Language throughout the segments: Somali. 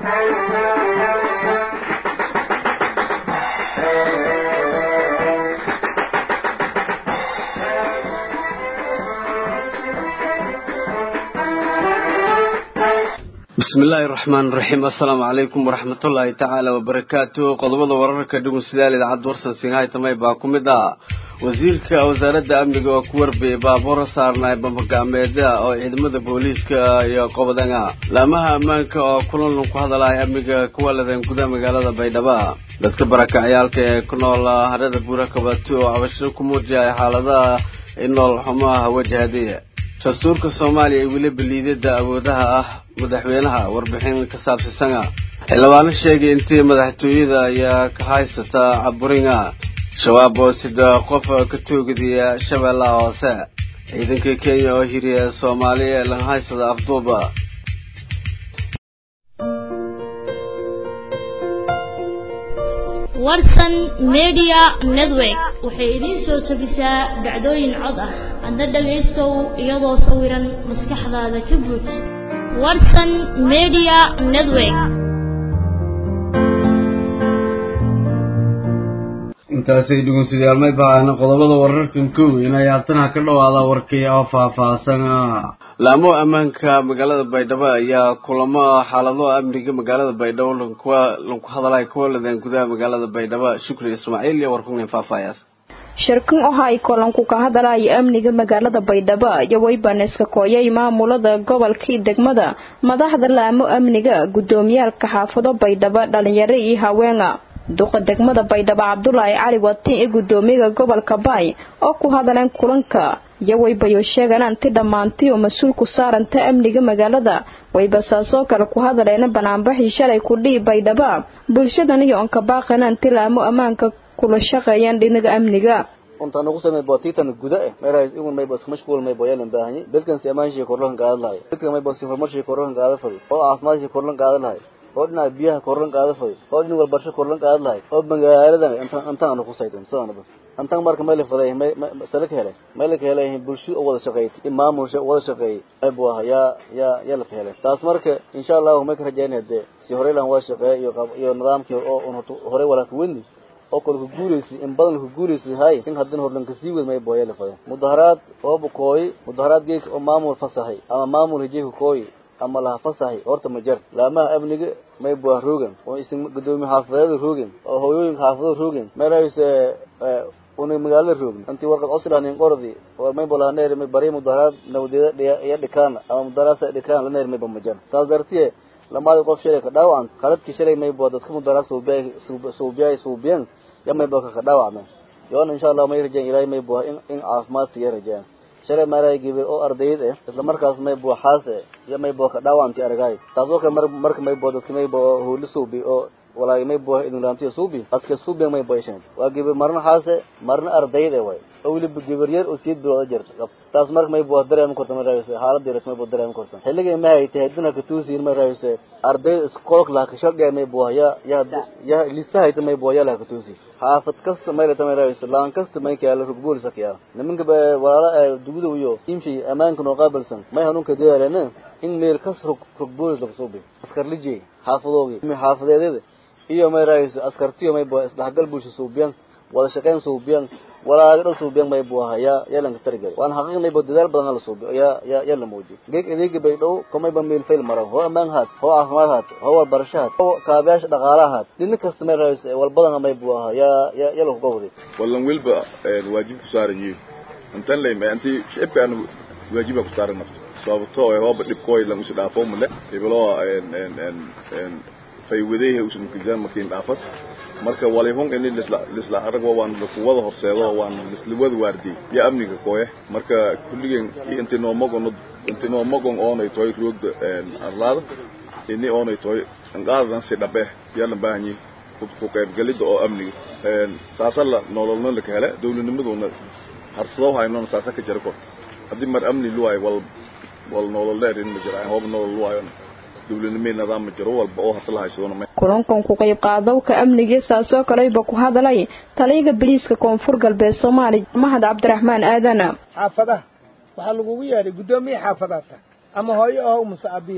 bismillaahi raxmaan raxiim assalaamu calaykum waraxmatullaahi tacaala wabarakaatu qodobada wararka dhugun sidaal idaacadda warsan singhaytamay baa ku mid ah wasiirka wasaaradda amniga oo ku warbiyey baabuur saarnay bambagacmeeda oo ciidamada booliiska iyo qobodanga laamaha ammaanka oo kulan ku hadalaya amniga kuwa ladan gudaha magaalada baydhabo dadka barakacayaalka ee ku nool harada buura kabati oo cabashiro ku muujiyay xaaladaha inool xumaha wajahday dastuurka soomaaliya ee weliba liidada awoodaha ah madaxweynaha warbixin ka saabsisana xildhibaano sheegay intii madaxtooyada ayaa ka haysata caburinga shabaab oo sida qof ka toogadiya shabeellaha hoose ciidanka kenya oo hiriya soomaaliya ee laga haysada afduuba warsan media network waxay idiin soo jebisaa dhacdooyin cod ah hadda dhagaystow iyadoo sawiran maskaxdaada ka buuj warsan media network intaasay dhugunsidaalmay baahna qodobada wararkan kow inay haatana ka dhawaada warkii oo faahfaahsan laamo ammaanka magaalada baydhabo ayaa kulamo xaalado amniga magaalada baydhabo lankuwa lanku hadalay kuwa ladan gudaha magaalada baydhabo shukri ismaaciil iyo warkunin faahfaayaas shirkan waxa ay kulanku ka hadalaya amniga magaalada baydhabo iyo weybaneska kooyay maamulada gobolka iyo degmada madaxda laamo amniga gudoomiyaalka xaafado baydhabo dhalinyaro iyo haweenga duqa degmada baydhabo cabdulaahi cali watiin ee gudoomiyaga gobolka baay oo ku hadaleen kulanka iyo waybayo sheegaan anti dhammaantay oo mas-uul ku saaranta amniga magaalada wayba saasoo kale ku hadaleena banaanbaxii shalay kudhihi baydhaba bulshadan iyo onka baaqana anti laamo ammaanka kula shaqeeyaan dhinaga amniga untaan ugu samey botitan guda eh meerays igun may bas mashquul may boyalan baahanyi bedkan si amaanshiga korlan qaada lahay bedkan may bas information korlan qaada fadi oo caafimaadka korlan qaada lahay oo dhinaca biyaha korlan qaada fadi oo dhinaca walbarsho korlan qaada lahay oo magaaladan intaan intaan aanu ku saytan sidaan bas antan marka meel faday may sala ka helay meel ka helay bulsho oo wada shaqeeyay imaamusha wada shaqeeyay ay buu ya ya ya la helay taas marka insha Allah ma ka rajaynaa si hore lan wada shaqeeyay iyo iyo nidaamkii oo hore wala ku wendi oo kale ku guuleysay in badan ku guuleysay hay in haddana horlan ka sii weyn may booya la faday mudaharaad oo bukooy mudaharaad geek oo maamul fasahay ama maamul hijay kooy ama laha fasahay horta ma jar laamaha amniga may buu roogan oo isin gudoomiye xaafadeeda roogan oo hooyooyin xaafado roogan meelahaas una magaalada roogin intii warqad coslan qordi oo may bolaneer may bari mudaharaad nawdeeda iyo dhikaan ama mudaharaad dhikaan laneer may bamajan taas dartiye lamaada qof shalay ka dhaawacan qaladkii shalay may boo dadka mudaharaad suubiya suubiya suubiyan ya may boo ka dhaawacmeen yoona insha allah may rajeen ilaahay may boo in in caafimaad siya rajeen shalay maaray gibe oo ardayd eh isla markaas may boo xaase ya may boo ka dhaawacanti aragay taasoo kale mar marka may boo dadka may boo hooli suubi oo walaay may boo idinlaantiyo suubi aska suubi may boo ishaan waa gibe marna xaase marna ardayd eh way oo weliba gabar yar oo siid bilooda jirta taas marka may boo dareemi karta ma raayse xaalada yar may boo dareemi karta xilliga ma hay tahay dina ka tuusiin ma raayse arday iskoolk la ka shaqeey may boo ya ya ya lisahay may boo ya la ka tuusi xaafad kasta may la tamay raayse laan kasta may ka la rugbool sakiya nimanka ba walaala duguda iyo imshi amaanka noo qaabilsan may hanuunka deelana in meel kas rugbool la suubi askar lijay xaafadoogi mi xaafadeedada iyo may raayse askartiyo may boo isdhaxgal bulsho suubiyan wada shaqeyn suubiyan walaaga dhan suubiyan may buu ahaa yaa yaa lanka tarigay waan xaqiiq may boo dadaal badan la suubiyo yaa yaa yaa la muujiyo geeg adeega bay dhow kamay ba meel fail maran hoo ammaan haad hoo caafimaad haad hoo walbarasho haad hoo kaabayaasha dhaqaalaha haad dhina kasta may raayse walbadana may buu ahaa yaa yaa yaa lagu gowday wallan welba waajib ku saaran yihiin intan lay ma anti shibka aan waajiba ku saaran nafto sababtoo ah hooba dhibkooy lan usi dhaafo male ibalo en en en en faywadeehe usan kijan makin dhaafas marka walihun ini lisla lisla arag waan kuwada horseedo waan lisla wada waardi ya amniga kooye marka kulligen inti noomagon inti noomagon oonay toy roogda arlaada ini oonay toy anqaadadan si dhabe yala baahanyi ku qaybgalida oo amniga saasa la nololna la ka hele dowladnimaduna harsado haynona saasa ka jira kor haddii mar amni luwaay wal wal nolol dheer in ma jira hooba nolol luwaayon dowladnimada nidaam ma jiro walba oo hata la haysadona kulankan ku qayb qaadowka amniga saasoo kaleyba ku hadalay taliyaga biliiska koonfur galbeed soomaaliya mahad cabdiraxmaan aadana xaafadaha waxaa lagugu yeedhay guddoomiye xaafadaata ama hooyo ahow mase abihi ahow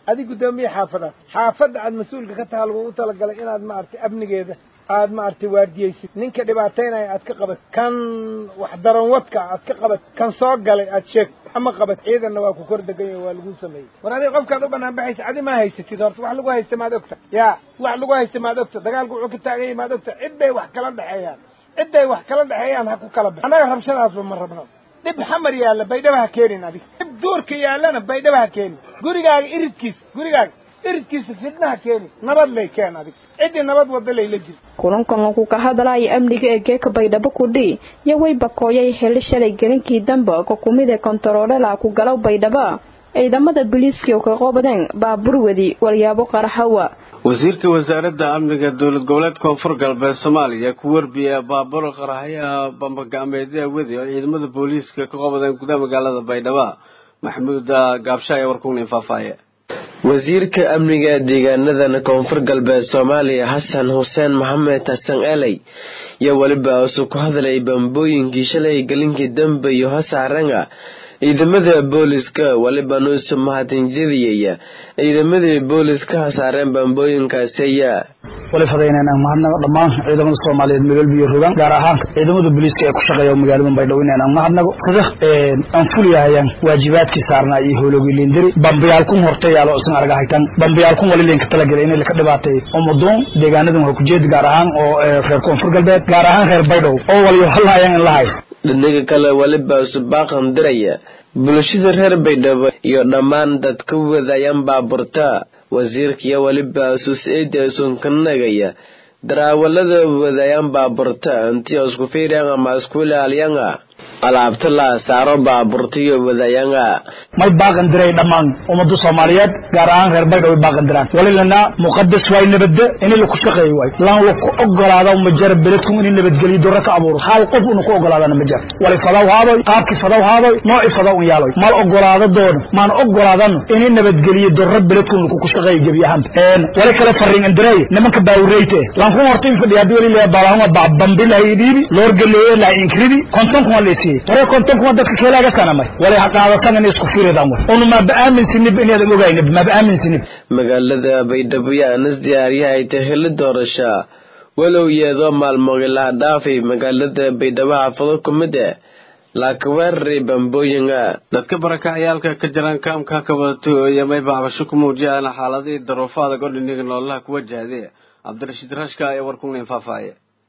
adig guddoomiye xaafadaad xaafadda aad mas-uulka ka taha lagugu talagalay inaad maaragtay amnigeeda aad maaragtay waardiyeysid ninka dhibaataynaya aad ka qabat kan wax daranwadka aad ka qabat kan soo galay aad sheeg ama qabat ciidanna waa ku kor deganya waa lagu sameeyey war adiga qofkaad u banaan baxaysa adi ma haysatid horta wax lagu haysta maad ogta yaa wax lagu haysta maad ogta dagaalku wuxuu ka taagan yahay maad ogta cid bay wax kala dhexeeyaan cid bay wax kala dhexeeyaan ha ku kala bax annaga rabshadaasba ma rabno dhib xamar yaalla baydhaba ha keenin adiga dhib duurka yaallana baydhaba ha keenin gurigaaga iridkiisa gurigaaga iridkiisa fidnaha keeni nabad lay keen adig ciddii nabad wada layla jir kulankan lagu ka hadlaya amniga ee geeka baydhabo kudhi iyo way bakooyay heli shalay gelinkii dambe ka kumid ee kontaroolala ku galow baydhaba ciidamada booliiska oo ka qobadeen baabuur wadi walyaabo qaraxawa wasiirka wasaaradda amniga dowlad goboleed koonfur galbeed soomaaliya ku warbiya baabuur qaraxyaha bambagacmeedya wadi oo ciidamada booliiska ka qobadeen gudaha magaalada baydhabo maxamuud gaabsha ayaa warkunin faahfaaye wasiirka amniga deegaanadan koonfur galbeed soomaaliya xasan xuseen maxamed xasan eley iyo weliba isu ku hadlay bambooyinkii shalay gelinkii dambe iyo hosaaranga ciidamada booliska weliba nuusu mahadinjadiyaya ciidamadii booliska hasaareen bambooyinkaasi ayaa wali fadaynayna mahadnago dhammaan ciidamada soomaaliyeed meelwalba iyo rogaan gaar ahaan ciidamada booliiska ee ku shaqeeya magaalada baydhabo inayna mahadnago sida aan fuliyahayaan waajibaadkii saarnaa iyo howlogii liindiri bambayaalkun horta yaalo isan arga haytan bambayaalkun wali leenka talagelay inay laka dhibaatay umadoon deegaanadan waa kujeed gaar ahaan oo reer koonfur galbeed gaar ahaan reer baydhabo oo waliyo halaayaan in lahay dhinaga kale weliba subaaqan diraya bulshada reer baydhabo iyo dhammaan dadka wadayaan baaburta wasiirkiyo weliba sus-eeda sunkanagaya daraawalada wadayaan baaburta intii isku fiiriyaan ama isku ilaaliyanga alaabta la saaro baaburta iyo wadayanga may baaqan diray dhammaan ummada soomaaliyeed gaar ahaan reer baydhabo way baaqan diraan walilana muqadas waay nabadda in laku shaqeeyo waay laan laku ogolaado ma jara beledku in nabadgeliyo dora ka abuuro hal qof unu ku ogolaadana ma jara wali fadaw haadoy qaabkii fadaw haadoy nooci fadaw un yaaloy mal ogolaado doono maan ogolaadano in nabadgeliyo dora beledku laku ku shaqeeyo gebi ahaan wali kale fariin indiray nimanka baawureyte laan ku horta in fadhiya hadii wali leeya baalahuma bambi lahay dhiibi loor galeeye lahay inkridi konton kuma leesiye hore konton kuma dadka keelaaga sanamay wali ha qaadatan in isku firidaan way unu maaba aaminsinib inaadan ogaynib maaba aaminsinib magaalada baydhabo yaanas diyaaryahay taheli doorasha walow yeedoo maalmogi laha dhaafay magaalada baydhabo xaafado ku mid e laakaweerari bambooyinga dadka barakacayaalka ka jiraan kaamka ka wadato iyo mayba cabasho ku muujiyaan xaaladihii daruufo adag oo dhiniga noolaha ku wajahday cabdirashiid rashka ayaa warkunin faahfaaye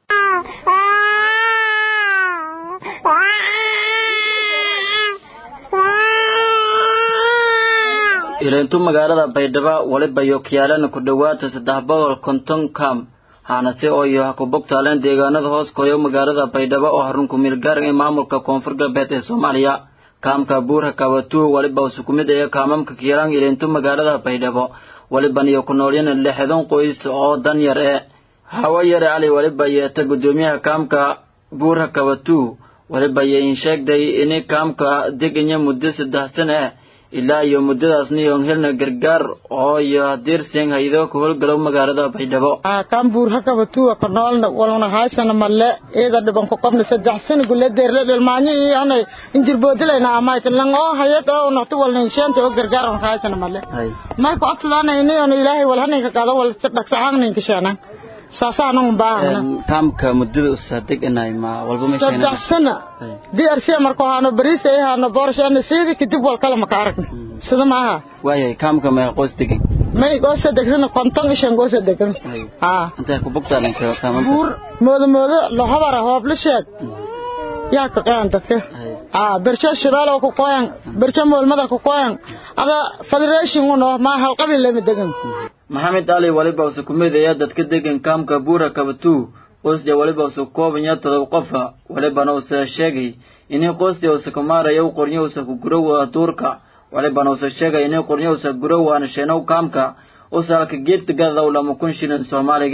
ilintu magaalada baydhabo waliba yokyaalana ku dhowaata saddex boqol konton kam haanase oo iyo hakubogtaaleen deegaanada hoos koyo magaalada baydhabo oo harun kumil gaaran ee maamulka koonfur galbeed ee soomaaliya kaamka buurha kabatuu waliba usukumid ee kaamamka kiilaan ilintu magaalada baydhabo waliban iyo ku noolyana lixdan qoys oo dan yar ee hawo yare cali waliba yeeta guddoomiyaha kaamka buurha kabatuu waliba yein sheegday ini kaamka deganya muddo saddex sana ah ilaa iyo muddadaasna yoon helna gargaar oo iyo diirseen haydo ku howlgalow magaalada baydhabo kan buurha kabatuwa ka noolna walna haysana malle iyada dhiban ku qabna saddex sana gule deerle dhelmaanyo iyo anay injirboodilayna amayka lang oo hayad oo naqti walna insheenta oo gargaar on haysana malle may ku abtadaana ini on ilaahay wal hanayka qaado wal dhaqsacaanayka sheenan saasaanan baahna kaamka muddada usaa deganay ma walba ma saddex sana DRC marka haano bariis ay haano boorshaana siidi kadib wal kala ma ka aragna sida maaha waayay kaamka ma qoys degan may goosa degsan konton ishan goosa degan ha intee ku bogtaalan ka kaamka buur moodo moodo la habara hoob la sheeg yaa ka qaan dadka ah bersha shidaal oo ku qoyan bersha moolmada ku qoyan ada federation uno ma hal qabil lama degan maxamed ali waliba uu ku midaya dadka degan kaamka buura kabatu qoysda waliba uu koobanya todoba qof walibana uu sheegay inay qoysda uu ku maarayo qornyo uu ku gurowa duurka walibana uu sheegay inay qornyo uu gurowa aan sheenow kaamka oo salka geedta gada lama kun shilin Soomaaliga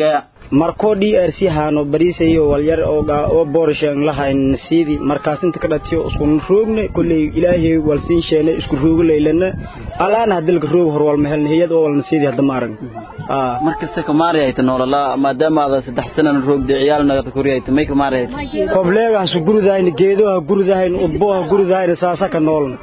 markoo d r c haano bariisayo walyar oo boorishan lahayn siidi markaas inta ka dhatiyo isku roogna kolley ilaahay walsiin sheene isku roogo leylana alaana hadilka roog hor walma helna hiyad oo walna siidi hadda ma arag markasta kamaari ayta noolala maadaama aada saddex sanan roogda ciyaal nagata kori ayta may kamaari ayta kobleegahasu guridahayn geedoha guridahayn udboha guridahayn saasa ka noolna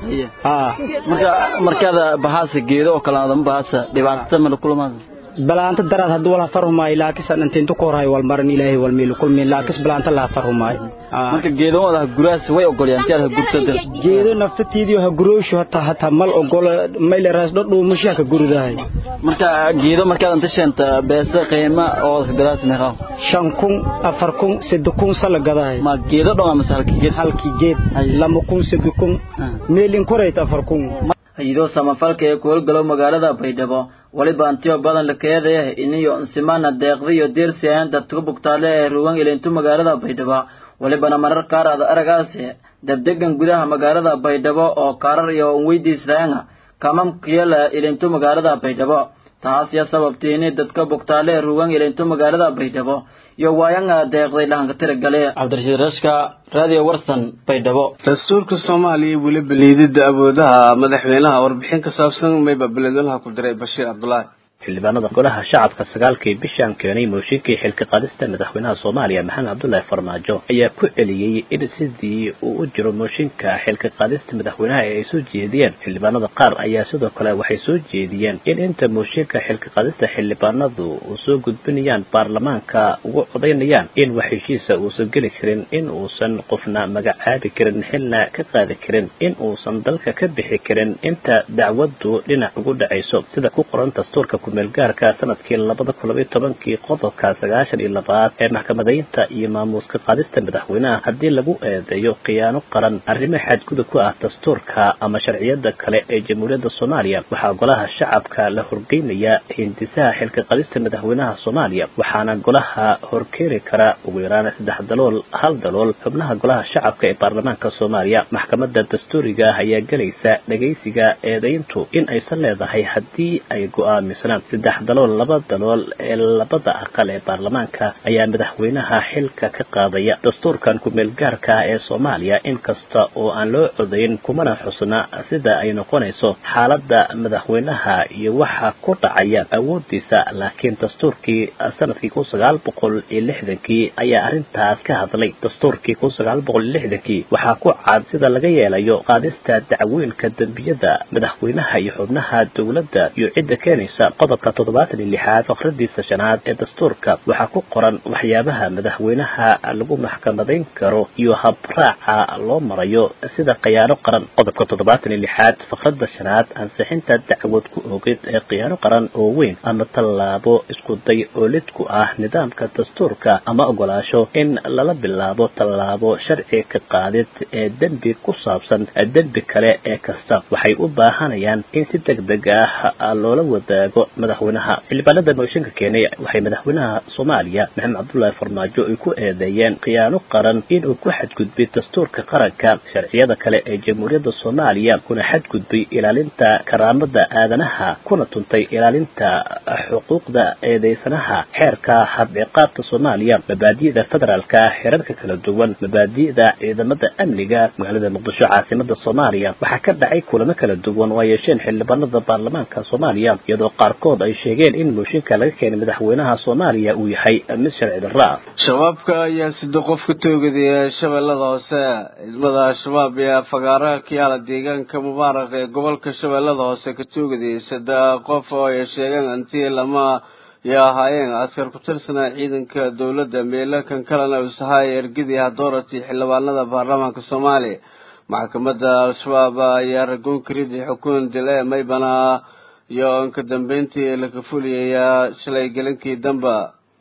marka markaada bahaasa geedo oo kale adama bahaasa dhibaatada mala kulamaasa balaanta daraad hadda wala farhumaay laakis aan inta ku horay wal maran ilaahay wal meel kulmi laakis balaanta la farhumaay marka geedo wada guraas way ogolyaan tiyaad ha gurtada geedo naftatiidio ha guroosho hata hata mal ogolo mayl raas dho dhuumasho ka guridahay marka geedo markaad inta sheenta beesa qiima oo gadaas meeqa shan kun afar kun saddex kun sala gadahay ma geedo dhan ama halkii geed halkii geed lama kun saddex kun meelin korayta afar kun hay'ado samafalka ee ku howlgalo magaalada baydhabo waliba antiyo badan la keedaya iniyo nsimana deeqda iyo deersi ahaan dadka bugtaale ee ruwan ilintu magaalada baydhabo walibana marar qaar aad aragaasi dabdegan gudaha magaalada baydhabo oo kaarar iyo weydiisdaanga kamamkiyala ilintu magaalada baydhabo taas ya sababtay inay dadka bugtaale ee ruwan ilintu magaalada baydhabo iyo waayanga deeqday dhahanka tiragale cabdirashiid rashka radio warsan baydhabo dastuurka soomaaliya weliba liidida awoodaha madaxweynaha warbixin ka saabsan mayba beledweynaha ku diray bashiir cabdulaahi xildhibaanada golaha shacabka sagaalkii bishaan keenay mooshinkii xilka qaadista madaxweynaha soomaaliya maxamed cabdullaahi farmaajo ayaa ku celiyey in sidii uu u jiro mooshinka xilka qaadista madaxweynaha ee ay soo jeediyeen xildhibaanada qaar ayaa sidoo kale waxay soo jeediyeen in inta mooshinka xilka qaadista xildhibaanadu uu soo gudbinayaan baarlamaanka ugu codaynayaan in wax heshiisa uusan geli karin in uusan qofna magacaabi karin xilna ka qaadi karin in uusan dalka ka bixi karin inta dacwadu dhinac ugu dhacayso sida ku qoran dastuurka kumeelgaarka sanadkii labada kun labaiyo tobankii qodobka sagaashan iyo labaad ee maxkamadaynta iyo maamuuska qaadista madaxweynaha haddii lagu eedeeyo khiyaano qaran arrimo xadgudub ku ah dastuurka ama sharciyada kale ee jamhuuriyadda soomaaliya waxaa golaha shacabka la horgeynayaa hindisaha xilka qaadista madaxweynaha soomaaliya waxaana golaha horkeeni kara ugu yaraan saddex dalool hal dalool xubnaha golaha shacabka ee baarlamaanka soomaaliya maxkamada dastuuriga ah ayaa gelaysa dhegaysiga eedayntu in aysan leedahay haddii ay go-aamisan saddex dalool laba dalool ee labada aqal ee baarlamaanka ayaa madaxweynaha xilka ka qaadaya dastuurkan ku-meelgaarka ah ee soomaaliya inkasta oo aan loo codayn kumana xusna sida ay noqonayso xaaladda madaxweynaha iyo waxa ku dhacaya awoodiisa laakiin dastuurkii sanadkii kun sagaal boqol iyo lixdankii ayaa arrintaas ka hadlay dastuurkii kun sagaal boqol iyo lixdankii waxaa ku cad sida laga yeelayo qaadista dacwooyinka dembiyada madaxweynaha iyo xubnaha dowladda iyo cidda keenaysa qodobka toddobaatan iyo lixaad fakradiisa shanaad ee dastuurka waxaa ku qoran waxyaabaha madaxweynaha lagu maxkamadayn karo iyo habraaca loo marayo sida khiyaano qaran qodobka toddobaatan iyo lixaad fakrada shanaad ansixinta dacwad ku oogid ee khiyaano qaran oo weyn ama tallaabo isku day oo lid ku ah nidaamka dastuurka ama ogolaasho in lala bilaabo tallaabo sharci ka qaadid ee dembi ku saabsan dembi kale ee kasta waxay u baahanayaan in si deg deg ah loola wadaago madaxweynaha xildhibaanada mooshinka keenay waxay madaxweynaha soomaaliya maxamed cabdullaahi farmaajo ay ku eedeeyeen khiyaano qaran inuu ku xadgudbay dastuurka qaranka sharciyada kale ee jamhuuriyadda soomaaliya kuna xadgudbay ilaalinta karaamada aadanaha kuna tuntay ilaalinta xuquuqda eedeysanaha xeerka habciqaabta soomaaliya mabaadi'da federaalka xeerarka kala duwan mabaadi'da ciidamada amniga magaalada muqdisho caasimada soomaaliya waxaa ka dhacay kulamo kala duwan oo ay yeesheen xildhibaanada baarlamaanka soomaaliya iyadoo qaarkood ay sheegeen in mooshinka laga keenay madaxweynaha soomaaliya uu yahay mid sharci darro ah shabaabka ayaa sida qof ka toogadaya shabeellada hoose ciidamada al-shabaab ayaa fagaaraha ka yaala deegaanka mubaarak ee gobolka shabeellada hoose ka toogadayay saddex qof oo ay sheegeen intii lama yo ahaayeen askar ku tirsanaa ciidanka dowladda meelo kan kalena usahaay ergadii hadoorati xildhibaanada baarlamaanka soomaaliya maxkamadda al-shabaab ayaa ragoon karidii xukun dile maybana iyo inka dambeyntii laga fuliyayaa shalay gelinkii damba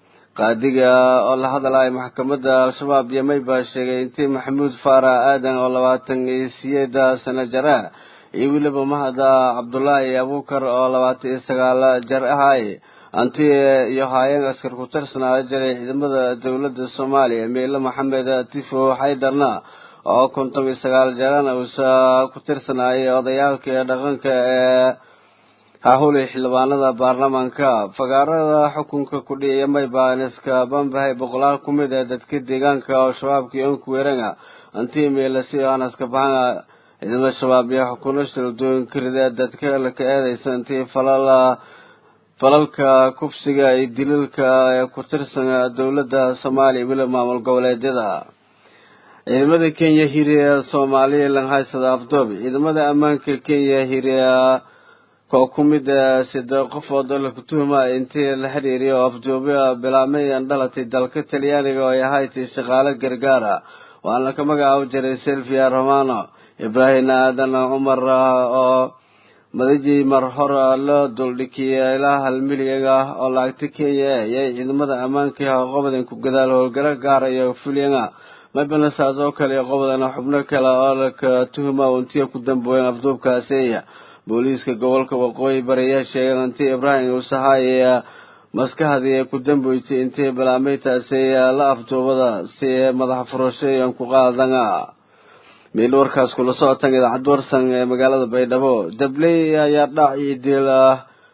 qaadiga oo la hadlaya maxkamadda al-shabaab iyo mayba sheegay intii maxamuud faara aadan oo labaatan iyo siyeeda sano jara iyo weliba mahada cabdulaahi abuukar oo labaatan iyo sagaal jar ahaay anti iyo haayeen askar ku tirsanaa jiray ciidamada dowladda soomaaliya meelo maxamed tifo xaydarna oo konton iyo sagaal jarana uusa ku tirsanaayay odayaalka dhaqanka ee hahuli xildhibaanada baarlamaanka fagaarada xukunka ku dhiyaya maybaniska bambahay boqolaal ku mid ee dadka deegaanka oo shabaabka onku weeranga antii meelasi anaska baxanga ciidamada shabaab iyo xukuno shaldooyinka rida dadka laka eedaysa intii falala falalka kufsiga iyo dilalka ee ku tirsan dowladda soomaaliya weli maamul goboleedyada ciidamada kenya hiriya soomaaliya langhaysada afdoob ciidamada ammaanka kenya hiriya koo ku mid sida qofood oo laku tuhma intii la xiriiriya oo afduubya bilaabmay dhalatay dalka talyaaniga oo ay ahaydtay shaqaale gargaara waana ka magacaabo jiray silvia romano ibraahim aadan cumar oo madajii mar hore loo duldhikiyay ilaa hal milyan ah oo lacagta kenya ayay ciidamada ammaanka qobadan ku gadaal howlgalo gaara iyo fulyana mabana saas oo kale qobadana xubno kale oo laka tuhma intii ku dambeeyeen afduubkaasi booliiska gobolka waqooyi bari ayaa sheegay intii ibraahim uusahaaya maskaxdii ku dambeysay intii bilaameytaasi la afduubada si madax furashayan ku qaadana meel warkaas kula socotan idaacad warsan ee magaalada baydhabo dabley ayaa dhac iyo dil ah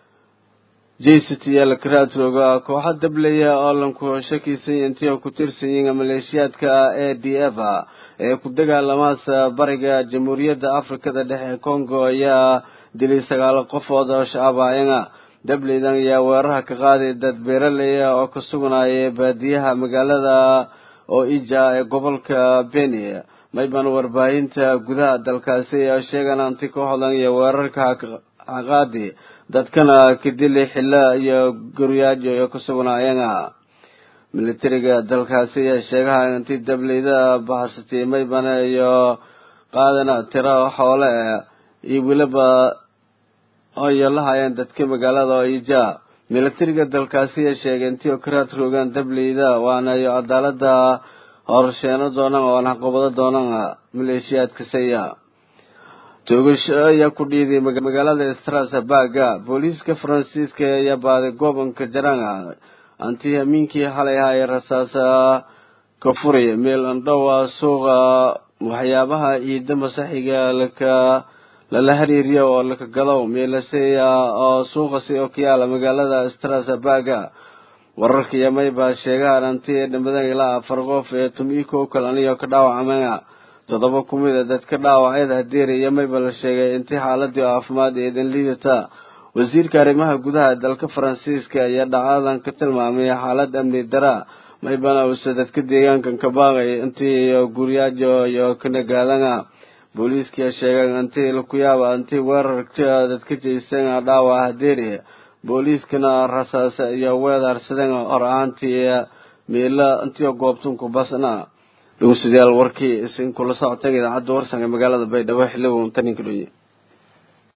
jct lakaraadroga kooxa dableya oo lanku shakiisay intii ku tirsan yihiin maleeshiyaadka a d f ee ku dagaalamaas bariga jamhuuriyadda afrikada dhexe congo ayaa dilay sagaal qofood oo shacabaayan dableydan ayaa weeraraha ka qaaday dad beeraley oo ka sugnayay baadiyaha magaalada oo ija ee gobolka beni mayban warbaahinta gudaha dalkaasi oo sheegan anti kooxdan iyo weerarka haqaadi dadkana ka dilay xilla iyo guryaajo oo ka sugnaayeen militariga dalkaasi ayaa sheegaha intii dableyda baxsatay maybana iyo qaadana tiro xoole iyo weliba oyo la hayeen dadka magaalada oo ija militariga dalkaasi ayaa sheegay intii karaad rogaan dableyda waana iyo cadaalada horsheeno doonaan oo naqobado doonaan maleeshiyaadka saya toogasho ayaa ku dhiiday magaalada strasburga booliiska faransiiska ayaa baaday gobolka jaranga anti hamiinkii xalay ahaayee rasaasa ka furay meel andhowa suuqa waxyaabaha ciida masaxiga laka lala xiriiriya oo laka gado meelaseya oo suuqasi oo ka yaala magaalada strasburga wararka yamay baa sheegahan anti dhimadan ilaa afar qof ee tumiiko kalaniyo ka dhaawacmaya toddoba ku mid a dadka dhaawacyada hadeeri yamayba la sheegay intii xaaladii caafimaad eedan liidata wasiirka arrimaha gudaha dalka faransiiska ayaa dhacadan ka tilmaamay xaalad amni dara maybana uuse dadka deegaankan ka baaqay intii guryaajo iyo kanagaadana booliiska sheegay intii laku yaaba intii weerarka dadka jeysan dhaawac hadeeri booliiskana rasaasa iyo weedaarsadan hor ahaantii miila intii goobtunku basna dhowsidayaal warkii isin kula socotay idaacadda warsan ee magaalada baydhabo xiliba untaninka dhonye